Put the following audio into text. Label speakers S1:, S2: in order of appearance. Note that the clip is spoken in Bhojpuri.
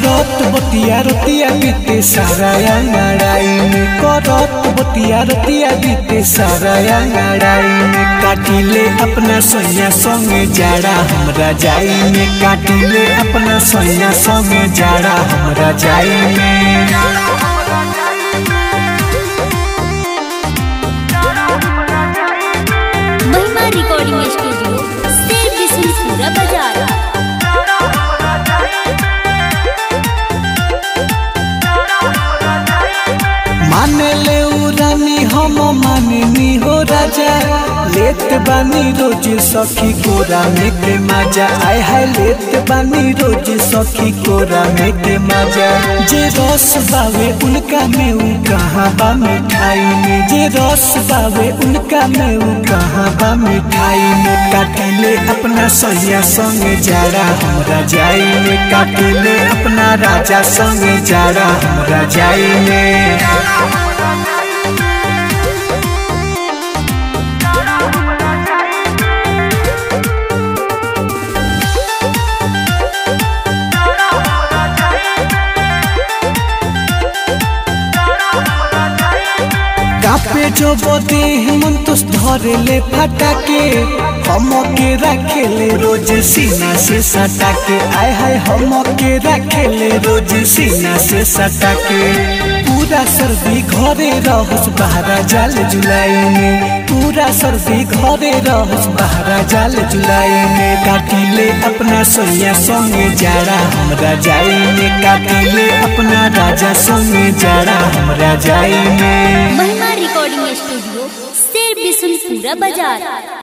S1: करत बतिया रतिया बीते सारा अंगड़ाई में करत बतिया रतिया बीते सारा अंगड़ाई में काटिले अपना सोया संगे जाड़ा हमरा जाई में काटिले अपना सोया संगे जाड़ा हमरा जाई में
S2: महिमा रिकॉर्डिंग स्टूडियो शेर बिशनपुरा बाजार
S1: माने ले उ रानी हम माननी हो राजा लेत बानी रोज सखी कोरा में के मजा आय हाय लेत बानी रोज सखी कोरा में के मजा जे रस बावे उनका में उ कहाँ बा मिठाई में जे रस बावे उनका में उ कहाँ बा मिठाई में काटिले अपना सैया संगे जाड़ा हमरा जाई में काटिले अपना राजा संगे जाड़ा हमरा जाई में कापे जो बदे मन तो धरे ले फटा के हम के रखे ले रोज सीना से सटा के आय हाय हम के रखे ले रोज सीना से सटा के पूरा सर्दी घरे रहस बहरा जाल जुलाई में पूरा सर्दी घरे रहस बहरा जाल जुलाई में काटिले अपना सोया संगे जाड़ा हमरा जाई में काटिले अपना राजा संगे जाड़ा हमरा जाई में
S2: महिमा रिकॉर्डिंग स्टूडियो शेर बिशनपुरा बाजार